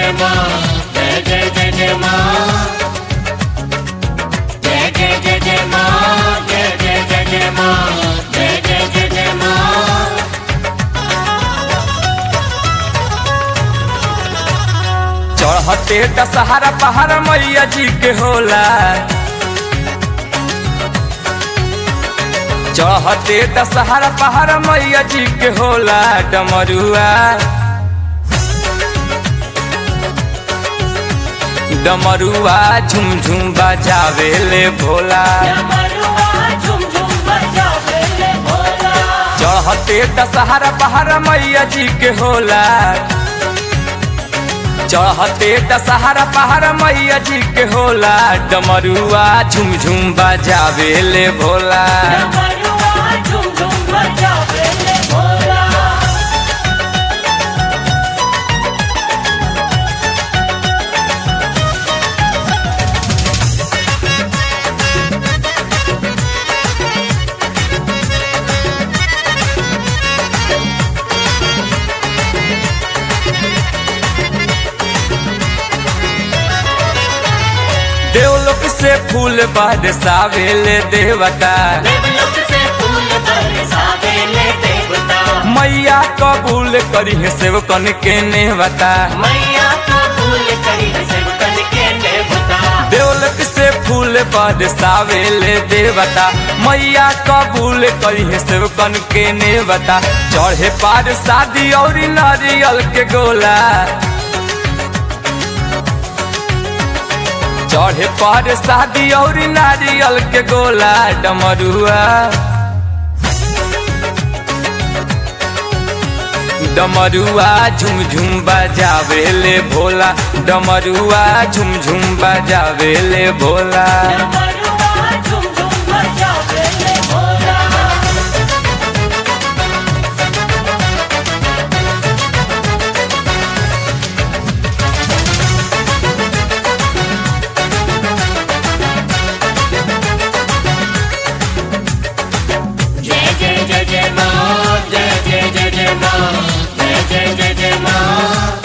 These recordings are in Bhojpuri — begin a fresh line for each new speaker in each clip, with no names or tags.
जय माँ जय जय जय जय माँ जय जय जय जय माँ जय जय जय जय माँ जय जय जय जय माँ
चढ़ते दशहरा पहाड़ मैया जी के होला चढ़ते दशहरा पहाड़ मैया जी के होला डमरुआ डमरुआ झुम झुम बजावे ले भोला
डमरुआ झुम झुम बजावे ले भोला
चढ़ते दशहरा पहाड़ मैया जी के होला चढ़ते दशहरा पहाड़ मैया जी के होला डमरुआ झुम झुम बजावे ले भोला
डमरुआ झुम झुम बजावे ले भोला
देवलोक से फूल बरसावे ले देवता
देवलोक से फूल बरसावे ले देवता
मैया कबूल करी है सेवकन के नेवता
मैया कबूल करी सेवकन के देवता
देवलोक से फूल बरसावे ले देवता मैया कबूल करी है सेवकन के नेवता चढ़े पार शादी और नारियल के गोला चढ़े पर शादी और नारियल के गोला डमरुआ डमरुआ झुम झुम बजावे ले भोला डमरुआ झुम झुम बजावे ले भोला
डमरुआ झुम झुम बजावे ले भोला जय जय जय जय माँ जय जय जय जय माँ जय जय जय जय माँ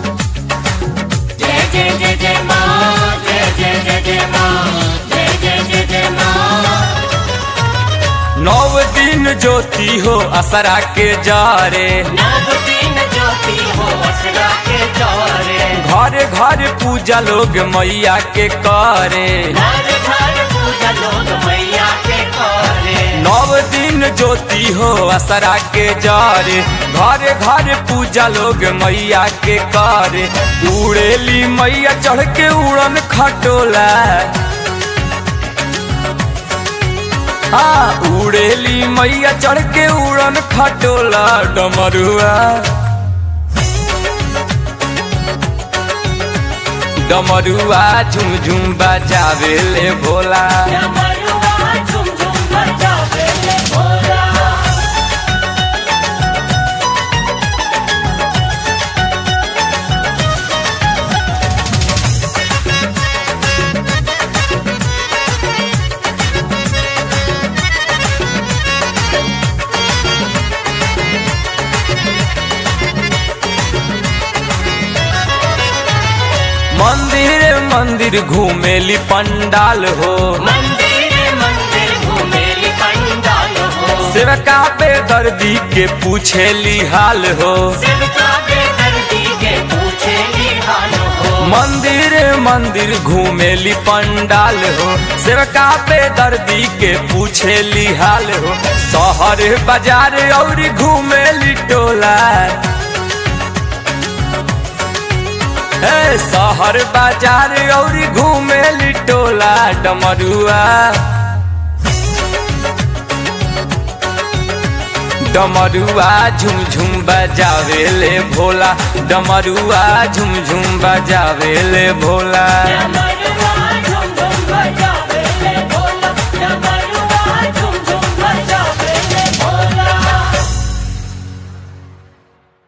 जय जय जय जय माँ जय जय जय जय माँ जय जय जय जय माँ
नौ दिन ज्योति हो असरा के जारे
नव दिन ज्योति हो असरा के चौरे
घर घर पूजा लोग मैया के करे
घर घर पूजा लोग मैया के करे
नव दिन ज्योति हो असरा के जारे घर घर पूजा लोग मैया के करे उड़ेली मैया चढ़ के उड़न खटोला हाँ उड़ेली मैया चढ़ के उड़न खटोला डमरुआ डमरुआ झुम झुम बजावे ले भोला
डमरुआ झुम झुम बजावे ले भोला
मंदिर मंदिर घूमेली पंडाल हो
मंदिर मंदिर घूमेली पंडाल हो
सेवका पे दर्दी के पूछेली हाल हो
सेवका बेदर्दी के पूछेली हाल हो
मंदिर मंदिर घूमेली पंडाल हो सेवका पे दर्दी के पूछेली हाल हो शहर बाजार और घूमेली टोला ए शहर बाजार और घूमेली टोला डमरुआ डमरुआ झुम झुम बजावे ले भोला डमरुआ झुम झुम बजावे ले भोला
डमरुआ झुम झुम बजावे ले भोला डमरुआ झुम झुम बजावे ले भोला